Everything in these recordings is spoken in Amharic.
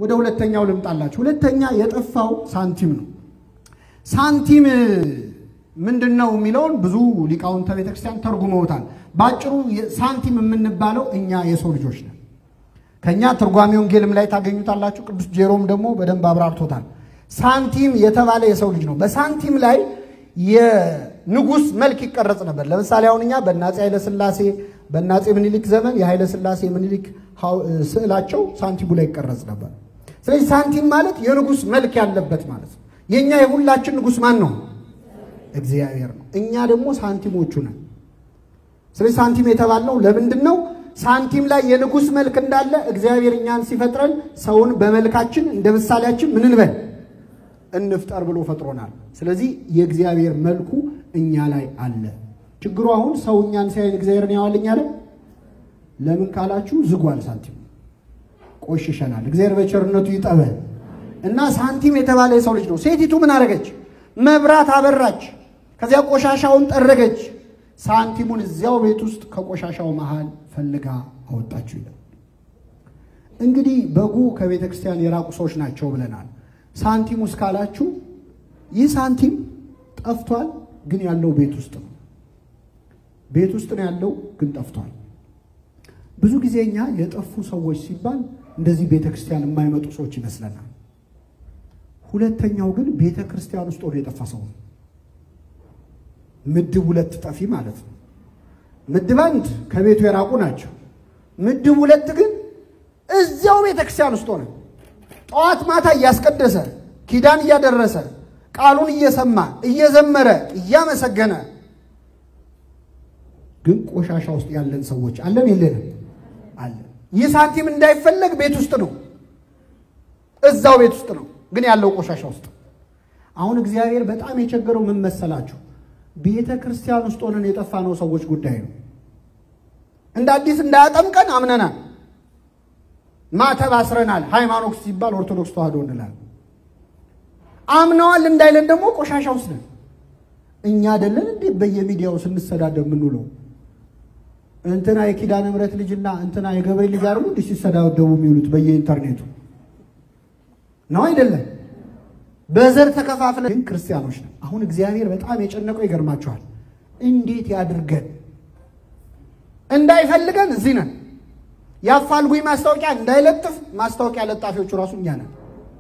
ወደ ሁለተኛው ልምጣላችሁ። ሁለተኛ የጠፋው ሳንቲም ነው። ሳንቲም ምንድን ነው የሚለውን ብዙ ሊቃውንተ ቤተክርስቲያን ተርጉመውታል። በአጭሩ ሳንቲም የምንባለው እኛ የሰው ልጆች ነን። ከእኛ ትርጓሜ ወንጌልም ላይ ታገኙታላችሁ። ቅዱስ ጄሮም ደግሞ በደንብ አብራርቶታል። ሳንቲም የተባለ የሰው ልጅ ነው። በሳንቲም ላይ የንጉሥ መልክ ይቀረጽ ነበር። ለምሳሌ አሁን እኛ በአፄ ኃይለ ሥላሴ በአፄ ምኒልክ ዘመን የኃይለ ሥላሴ ምኒልክ ስዕላቸው ሳንቲሙ ላይ ይቀረጽ ነበር። ስለዚህ ሳንቲም ማለት የንጉሥ መልክ ያለበት ማለት ነው። የእኛ የሁላችን ንጉሥ ማን ነው? እግዚአብሔር ነው። እኛ ደግሞ ሳንቲሞቹ ነን። ስለዚህ ሳንቲም የተባልነው ለምንድን ነው? ሳንቲም ላይ የንጉሥ መልክ እንዳለ እግዚአብሔር እኛን ሲፈጥረን ሰውን በመልካችን እንደ ምሳሌያችን ምን እንበል እንፍጠር ብሎ ፈጥሮናል። ስለዚህ የእግዚአብሔር መልኩ እኛ ላይ አለ። ችግሩ አሁን ሰው እኛን ሲያይን እግዚአብሔርን ያዋልኝ አለ። ለምን ካላችሁ ዝጓል፣ ሳንቲም ቆሽሸናል። እግዚአብሔር በቸርነቱ ይጠበን እና ሳንቲም የተባለ የሰው ልጅ ነው። ሴቲቱ ምን አደረገች? መብራት አበራች፣ ከዚያ ቆሻሻውን ጠረገች፣ ሳንቲሙን እዚያው ቤት ውስጥ ከቆሻሻው መሃል ፈልጋ አወጣችሁ ይላል። እንግዲህ በጉ ከቤተ ክርስቲያን የራቁ ሰዎች ናቸው ብለናል። ሳንቲም ውስጥ ካላችሁ ይህ ሳንቲም ጠፍቷል፣ ግን ያለው ቤት ውስጥ ነው። ቤት ውስጥ ነው ያለው፣ ግን ጠፍቷል። ብዙ ጊዜ እኛ የጠፉ ሰዎች ሲባል እንደዚህ ቤተ ክርስቲያን የማይመጡ ሰዎች ይመስለናል። ሁለተኛው ግን ቤተ ክርስቲያን ውስጥ ሆኖ የጠፋ ሰው ነው። ምድብ ሁለት ጠፊ ማለት ነው። ምድብ አንድ ከቤቱ የራቁ ናቸው። ምድብ ሁለት ግን እዚያው ቤተ ክርስቲያን ውስጥ ሆነ ጠዋት ማታ እያስቀደሰ ኪዳን እያደረሰ ቃሉን እየሰማ እየዘመረ እያመሰገነ ግን ቆሻሻ ውስጥ ያለን ሰዎች አለን የለንም? አለን። ይህ ሳንቲም እንዳይፈለግ ቤት ውስጥ ነው፣ እዛው ቤት ውስጥ ነው፣ ግን ያለው ቆሻሻ ውስጥ። አሁን እግዚአብሔር በጣም የቸገረው ምን መሰላችሁ? ቤተ ክርስቲያን ውስጥ ሆነን የጠፋነው ሰዎች ጉዳይ ነው። እንደ አዲስ እንዳያጠምቀን አምነናል፣ ማተብ አስረናል። ሃይማኖት ሲባል ኦርቶዶክስ ተዋህዶ እንላለን። አምነዋል እንዳይለን ደግሞ ቆሻሻ ውስጥ ነን። እኛ አይደለን እንዴ በየሚዲያው ስንሰዳደብ የምንውለው? እንትና የኪዳነ ምሕረት ልጅና እንትና የገብርኤል ልጅ አይደሉ እንዲህ ሲሰዳደቡ የሚውሉት በየኢንተርኔቱ ነው አይደለም? በዘር ተከፋፍለን ግን ክርስቲያኖች ነን። አሁን እግዚአብሔር በጣም የጨነቀው ይገርማችኋል። እንዴት ያድርገን? እንዳይፈልገን እዚህ ነን። የአፋልጉኝ ማስታወቂያ እንዳይለጥፍ ማስታወቂያ ለጣፊዎቹ ራሱ እኛ ነን።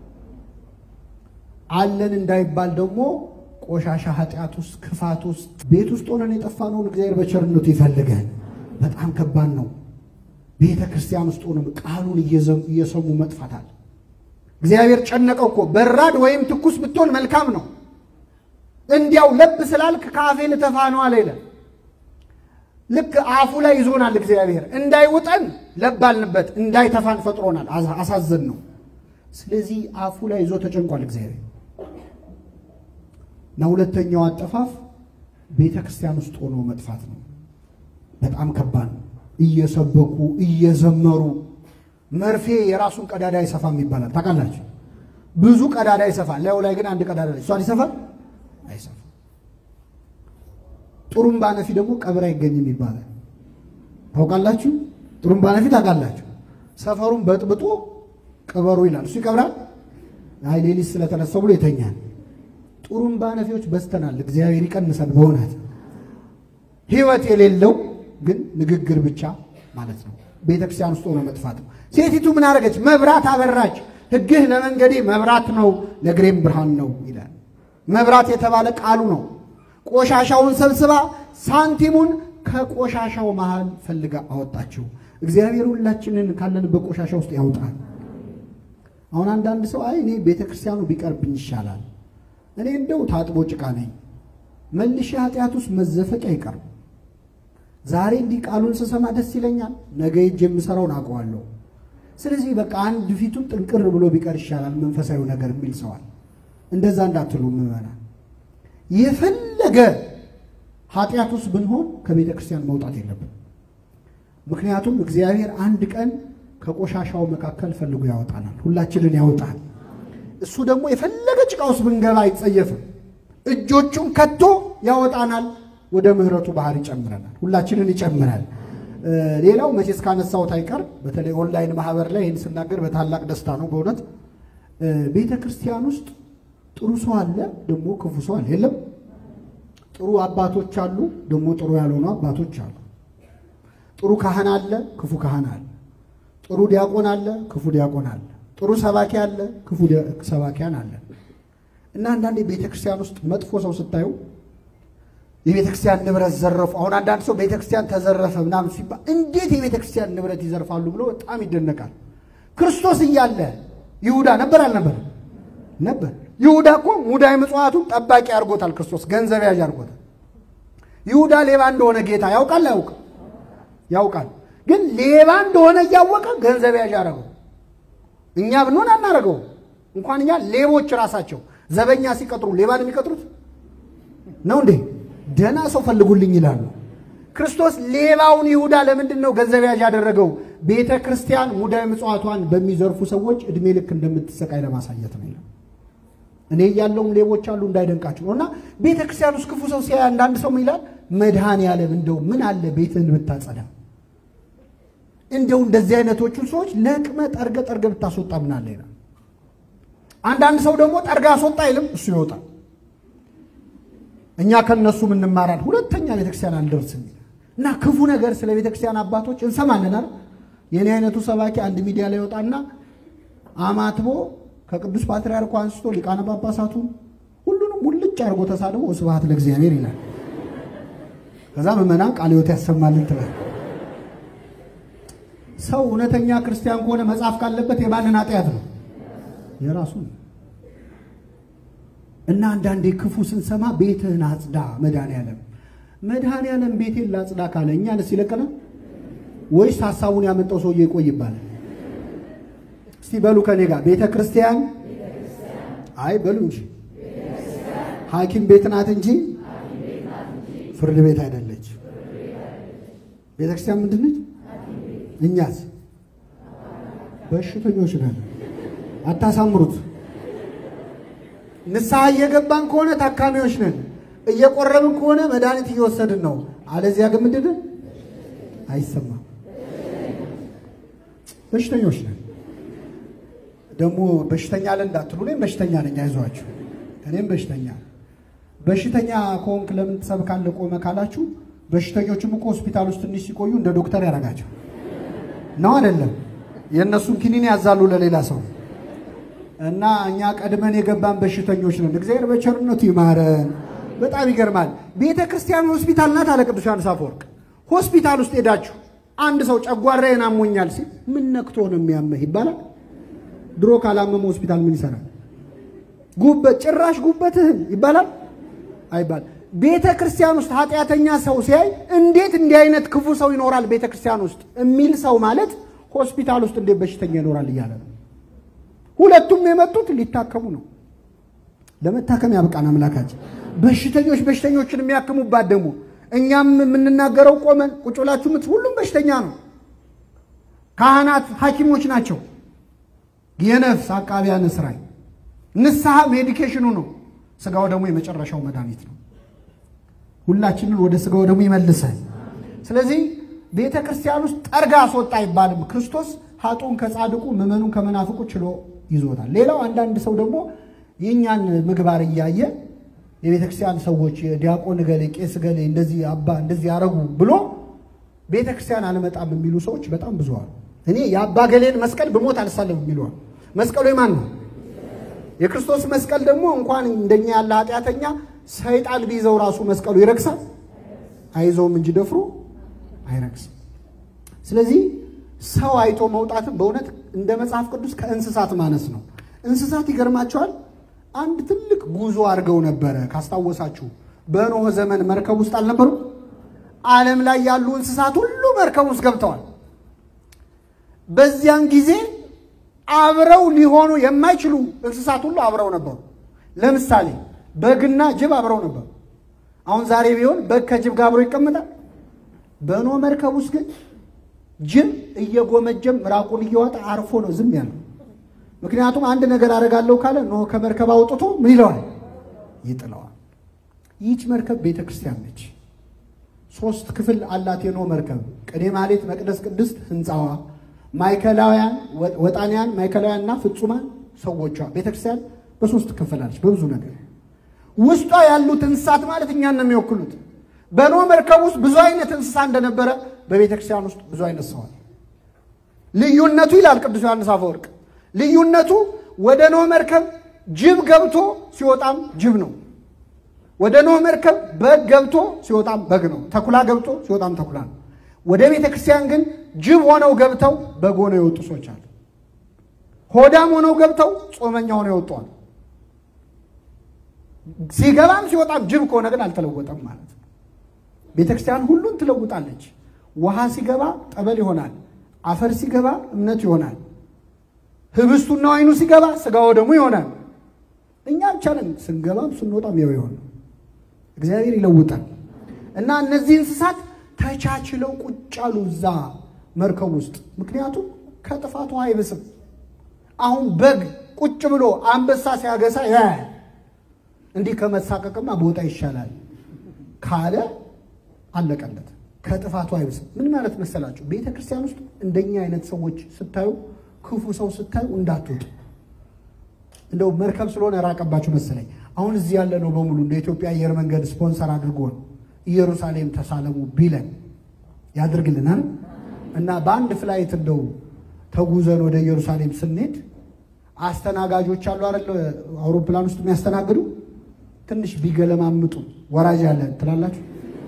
አለን እንዳይባል ደግሞ ቆሻሻ ኃጢአት ውስጥ ክፋት ውስጥ ቤት ውስጥ ሆነን የጠፋነውን እግዚአብሔር በቸርነቱ ይፈልገን። በጣም ከባድ ነው። ቤተ ክርስቲያን ውስጥ ሆነን ቃሉን እየሰሙ መጥፋታል። እግዚአብሔር ጨነቀው እኮ በራድ ወይም ትኩስ ብትሆን መልካም ነው። እንዲያው ለብ ስላልክ ከአፌ ልተፋ ነው አለ ይላል። ልክ አፉ ላይ ይዞናል እግዚአብሔር እንዳይውጠን ለብ አልንበት፣ እንዳይተፋን ፈጥሮናል። አሳዘን ነው። ስለዚህ አፉ ላይ ይዞ ተጨንቋል እግዚአብሔር። እና ሁለተኛው አጠፋፍ ቤተ ክርስቲያን ውስጥ ሆኖ መጥፋት ነው። በጣም ከባድ ነው። እየሰበኩ እየዘመሩ መርፌ የራሱን ቀዳዳ አይሰፋም ይባላል። ታውቃላችሁ? ብዙ ቀዳዳ ይሰፋል፣ ላዩ ላይ ግን አንድ ቀዳዳ ላይ እሷን ይሰፋል አይሰፋም። ጥሩምባ ነፊ ደግሞ ቀብር አይገኝም ይባላል። ታውቃላችሁ? ጥሩምባ ነፊ ታውቃላችሁ? ሰፈሩን በጥብጦ ቅበሩ ይላል። እሱ ይቀብራል። አይ ሌሊት ስለተነሳው ብሎ ይተኛል። ጥሩምባ ነፊዎች በዝተናል። እግዚአብሔር ይቀንሰን። በእውነት ሕይወት የሌለው ግን ንግግር ብቻ ማለት ነው። ቤተ ክርስቲያን ውስጥ ሆኖ መጥፋት ነው። ሴቲቱ ምን አደረገች? መብራት አበራች። ሕግህ ለመንገዴ መብራት ነው ለእግሬም ብርሃን ነው ይላል። መብራት የተባለ ቃሉ ነው። ቆሻሻውን ሰብስባ ሳንቲሙን ከቆሻሻው መሃል ፈልጋ አወጣችው። እግዚአብሔር ሁላችንን ካለንበት ቆሻሻ ውስጥ ያውጣል። አሁን አንዳንድ ሰው አይ እኔ ቤተ ክርስቲያኑ ቢቀርብኝ ይሻላል፣ እኔ እንደው ታጥቦ ጭቃ ነኝ፣ መልሼ ኃጢአት ውስጥ መዘፈቅ አይቀርም። ዛሬ እንዲህ ቃሉን ስሰማ ደስ ይለኛል፣ ነገ ሄጄ የምሰራውን አውቀዋለሁ። ስለዚህ በቃ አንድ ፊቱን ጥንቅር ብሎ ቢቀር ይሻላል መንፈሳዊ ነገር የሚል ሰዋል። እንደዛ እንዳትሉ ምዕመናን። የፈለገ ኃጢአት ውስጥ ብንሆን ከቤተ ክርስቲያን መውጣት የለብን። ምክንያቱም እግዚአብሔር አንድ ቀን ከቆሻሻው መካከል ፈልጎ ያወጣናል፣ ሁላችንን ያወጣል። እሱ ደግሞ የፈለገ ጭቃ ውስጥ ብንገባ አይጸየፍም። እጆቹን ከቶ ያወጣናል፣ ወደ ምሕረቱ ባህር ይጨምረናል፣ ሁላችንን ይጨምራል። ሌላው መቼስ ካነሳሁት አይቀር በተለይ ኦንላይን ማህበር ላይ ይህን ስናገር በታላቅ ደስታ ነው በእውነት ቤተ ክርስቲያን ውስጥ ጥሩ ሰው አለ፣ ደግሞ ክፉ ሰው አለ። የለም ጥሩ አባቶች አሉ፣ ደግሞ ጥሩ ያልሆኑ አባቶች አሉ። ጥሩ ካህን አለ፣ ክፉ ካህን አለ። ጥሩ ዲያቆን አለ፣ ክፉ ዲያቆን አለ። ጥሩ ሰባኪ አለ፣ ክፉ ሰባኪያን አለ። እና አንዳንዴ ቤተ ክርስቲያን ውስጥ መጥፎ ሰው ስታዩ የቤተ ክርስቲያን ንብረት ዘረፉ። አሁን አንዳንድ ሰው ቤተ ክርስቲያን ተዘረፈ ምናምን ሲባል እንዴት የቤተ ክርስቲያን ንብረት ይዘርፋሉ ብሎ በጣም ይደነቃል። ክርስቶስ እያለ ይሁዳ ነበር አልነበር? ነበር። ይሁዳ እኮ ሙዳይ ምጽዋቱን ጠባቂ አድርጎታል። ክርስቶስ ገንዘብ ያዥ አድርጎታል። ይሁዳ ሌባ እንደሆነ ጌታ ያውቃል አያውቅም? ያውቃል። ግን ሌባ እንደሆነ እያወቀ ገንዘብ ያዥ አደረገው። እኛ ብንሆን አናደርገው። እንኳን እኛ ሌቦች ራሳቸው ዘበኛ ሲቀጥሩ ሌባን የሚቀጥሩት ነው እንዴ? ደህና ሰው ፈልጉልኝ ይላሉ። ክርስቶስ ሌባውን ይሁዳ ለምንድን ነው ገንዘብ ያዥ ያደረገው? ቤተ ክርስቲያን ሙዳይ ምጽዋቷን በሚዘርፉ ሰዎች እድሜ ልክ እንደምትሰቃይ ለማሳየት ነው። እኔ ያለውም ሌቦች አሉ እንዳይደንቃችሁ ነው። እና ቤተ ክርስቲያን ውስጥ ክፉ ሰው ሲያይ አንዳንድ ሰው ይላል መድኃኔዓለም እንደው ምን አለ ቤትህን ብታጸዳ፣ እንደው እንደዚህ አይነቶቹን ሰዎች ለቅመ ጠርገ ጠርገ ብታስወጣ ምን አለ ይላል። አንዳንድ ሰው ደግሞ ጠርጋ አስወጣ አይልም፣ እሱ ይወጣል። እኛ ከነሱ እንማራለን። ሁለተኛ ቤተክርስቲያን አንደርስም እና ክፉ ነገር ስለ ቤተክርስቲያን አባቶች እንሰማለን አይደል? የኔ አይነቱ ሰባኪ አንድ ሚዲያ ላይ ይወጣና አማትቦ ከቅዱስ ፓትርያርኩ አንስቶ ሊቃነ ጳጳሳቱን ሁሉንም ሙልጭ አድርጎ ተሳድቦ ስብሐት ለእግዚአብሔር ይላል። ከዛ ምዕመናን ቃለ ሕይወት ያሰማልን ትላል። ሰው እውነተኛ ክርስቲያን ከሆነ መጽሐፍ ካለበት የማንን ኃጢአት ነው? የራሱ ነው። እና አንዳንዴ ክፉ ስንሰማ ቤትህን አጽዳ መድኃኔዓለም መድኃኔዓለም ቤቴን ላጽዳ ካለ እኛንስ ይለቀናል ወይስ ሀሳቡን ያመጣው ሰውዬ ይቆይ ይባላል? እስቲ በሉ ከኔ ጋር ቤተ ክርስቲያን አይ በሉ እንጂ ሐኪም ቤት ናት እንጂ ፍርድ ቤት አይደለች። ቤተ ክርስቲያን ምንድን ነች? እኛስ በሽተኞች ነን። አታሳምሩት። ንስሐ እየገባን ከሆነ ታካሚዎች ነን። እየቆረብን ከሆነ መድኃኒት እየወሰድን ነው። አለዚያ ግን ምንድን ነን? አይሰማም። በሽተኞች ነን። ደግሞ በሽተኛ አለ እንዳትሉ፣ እኔም በሽተኛ ነኝ። አይዟችሁ፣ እኔም በሽተኛ በሽተኛ ከሆንክ ለምን ትሰብካለህ ቆመ ካላችሁ፣ በሽተኞችም እኮ ሆስፒታል ውስጥ ትንሽ ሲቆዩ እንደ ዶክተር ያደርጋቸው ነው አይደለም? የእነሱን ኪኒን ያዛሉ ለሌላ ሰው እና እኛ ቀድመን የገባን በሽተኞች ነን። እግዚአብሔር በቸርነቱ ይማረን። በጣም ይገርማል። ቤተ ክርስቲያን ሆስፒታል ናት አለ ቅዱስ ዮሐንስ አፈወርቅ። ሆስፒታል ውስጥ ሄዳችሁ አንድ ሰው ጨጓራዬን አሞኛል ሲል ምን ነክቶ ነው የሚያመህ ይባላል። ድሮ ካላመመ ሆስፒታል ምን ይሰራል? ጉበት ጭራሽ ጉበትህን ይባላል አይባል። ቤተ ክርስቲያን ውስጥ ኃጢአተኛ ሰው ሲያይ እንዴት እንዲህ አይነት ክፉ ሰው ይኖራል ቤተ ክርስቲያን ውስጥ የሚል ሰው ማለት ሆስፒታል ውስጥ እንዴት በሽተኛ ይኖራል እያለ ነው። ሁለቱም የመጡት ሊታከሙ ነው። ለመታከም ያብቃን አምላካችን። በሽተኞች በሽተኞችን የሚያክሙባት ደግሞ እኛም የምንናገረው ቆመን ቁጭ ብላችሁ ምት ሁሉም በሽተኛ ነው። ካህናት ሐኪሞች ናቸው። የነፍስ አቃቢያነ ሥራይ ንስሐ ሜዲኬሽኑ ነው። ስጋው ደግሞ የመጨረሻው መድኃኒት ነው። ሁላችንን ወደ ስጋው ደግሞ ይመልሰን። ስለዚህ ቤተ ክርስቲያን ውስጥ ጠርጋ አስወጣ አይባልም። ክርስቶስ ሀጡን ከጻድቁ ምዕመኑን ከመናፍቁ ችሎ ይዞታል። ሌላው አንዳንድ ሰው ደግሞ የእኛን ምግባር እያየ የቤተ ክርስቲያን ሰዎች ዲያቆን ገሌ፣ ቄስ ገሌ እንደዚህ አባ እንደዚህ ያረጉ ብሎ ቤተ ክርስቲያን አልመጣም የሚሉ ሰዎች በጣም ብዙ አሉ። እኔ የአባ ገሌን መስቀል ብሞት አልሳለም የሚለዋል። መስቀሉ የማን ነው? የክርስቶስ መስቀል ደግሞ እንኳን እንደኛ ያለ ኃጢአተኛ ሰይጣን ቢይዘው ራሱ መስቀሉ ይረክሳል? አይዘውም እንጂ ደፍሮ አይረክስም። ስለዚህ ሰው አይቶ መውጣትም በእውነት እንደ መጽሐፍ ቅዱስ ከእንስሳት ማነስ ነው። እንስሳት ይገርማቸዋል። አንድ ትልቅ ጉዞ አድርገው ነበረ። ካስታወሳችሁ በኖህ ዘመን መርከብ ውስጥ አልነበሩ? ዓለም ላይ ያሉ እንስሳት ሁሉ መርከብ ውስጥ ገብተዋል። በዚያን ጊዜ አብረው ሊሆኑ የማይችሉ እንስሳት ሁሉ አብረው ነበሩ። ለምሳሌ በግና ጅብ አብረው ነበሩ። አሁን ዛሬ ቢሆን በግ ከጅብ ጋር አብሮ ይቀመጣል። በኖህ መርከብ ውስጥ ግን ጅብ እየጎመጀም ምራቁን እየዋጠ አርፎ ነው ዝም ያለው። ምክንያቱም አንድ ነገር አደርጋለሁ ካለ ኖህ ከመርከብ አውጥቶ ምን ይለዋል? ይጥለዋል። ይህች መርከብ ቤተ ክርስቲያን ነች። ሶስት ክፍል አላት የኖህ መርከብ። ቅኔ ማህሌት፣ መቅደስ ቅድስት ህንፃዋ፣ ማዕከላውያን ወጣንያን፣ ማዕከላውያን እና ፍጹማን ሰዎቿ። ቤተክርስቲያን በሶስት ትከፈላለች በብዙ ነገር። ውስጧ ያሉት እንስሳት ማለት እኛን ነው የሚወክሉት። በኖህ መርከብ ውስጥ ብዙ አይነት እንስሳ እንደነበረ በቤተክርስቲያን ውስጥ ብዙ አይነት ሰዋል። ልዩነቱ ይላል ቅዱስ ዮሐንስ አፈወርቅ፣ ልዩነቱ ወደ ኖህ መርከብ ጅብ ገብቶ ሲወጣም ጅብ ነው። ወደ ኖህ መርከብ በግ ገብቶ ሲወጣም በግ ነው። ተኩላ ገብቶ ሲወጣም ተኩላ ነው። ወደ ቤተ ክርስቲያን ግን ጅብ ሆነው ገብተው በግ ሆነው የወጡ ሰዎች አሉ። ሆዳም ሆነው ገብተው ጾመኛ ሆነው የወጡዋል። ሲገባም ሲወጣም ጅብ ከሆነ ግን አልተለወጠም ማለት ነው። ቤተ ክርስቲያን ሁሉን ትለውጣለች። ውሃ ሲገባ ጠበል ይሆናል። አፈር ሲገባ እምነት ይሆናል። ህብስቱና ወይኑ ሲገባ ስጋ ወደሙ ይሆናል። እኛ ብቻ ነን ስንገባም ስንወጣም ያው ይሆን እግዚአብሔር ይለውጣል። እና እነዚህ እንስሳት ተቻችለው ቁጭ አሉ እዛ መርከብ ውስጥ። ምክንያቱም ከጥፋቱ አይብስም። አሁን በግ ቁጭ ብሎ አንበሳ ሲያገሳ ያያል። እንዲህ ከመሳቀቅማ ቦታ ይሻላል ካለ አለቀለት። ከጥፋቱ አይብስም። ምን ማለት መሰላችሁ? ቤተ ክርስቲያን ውስጥ እንደኛ አይነት ሰዎች ስታዩ፣ ክፉ ሰው ስታዩ እንዳትወጡ። እንደው መርከብ ስለሆነ ራቀባችሁ መሰለኝ። አሁን እዚህ ያለ ነው በሙሉ እንደ ኢትዮጵያ አየር መንገድ ስፖንሰር አድርጎን ኢየሩሳሌም ተሳለሙ ቢለን ያድርግልናል። እና በአንድ ፍላይት እንደው ተጉዘን ወደ ኢየሩሳሌም ስንሄድ አስተናጋጆች አሉ አይደል? አውሮፕላን ውስጥ የሚያስተናግዱ ትንሽ ቢገለማምጡ ወራጅ ያለ ትላላችሁ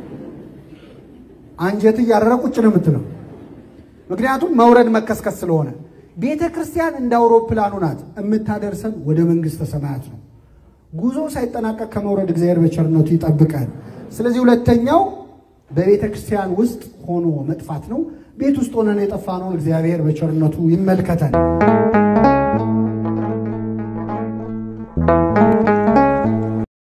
አንጀት እያረረ ቁጭ ነው የምትለው። ምክንያቱም መውረድ መከስከስ ስለሆነ ቤተ ክርስቲያን እንደ አውሮፕላኑ ናት። የምታደርሰን ወደ መንግሥተ ሰማያት ነው። ጉዞ ሳይጠናቀቅ ከመውረድ እግዚአብሔር በቸርነቱ ይጠብቀን። ስለዚህ ሁለተኛው በቤተ ክርስቲያን ውስጥ ሆኖ መጥፋት ነው። ቤት ውስጥ ሆነን የጠፋነውን እግዚአብሔር በቸርነቱ ይመልከተን።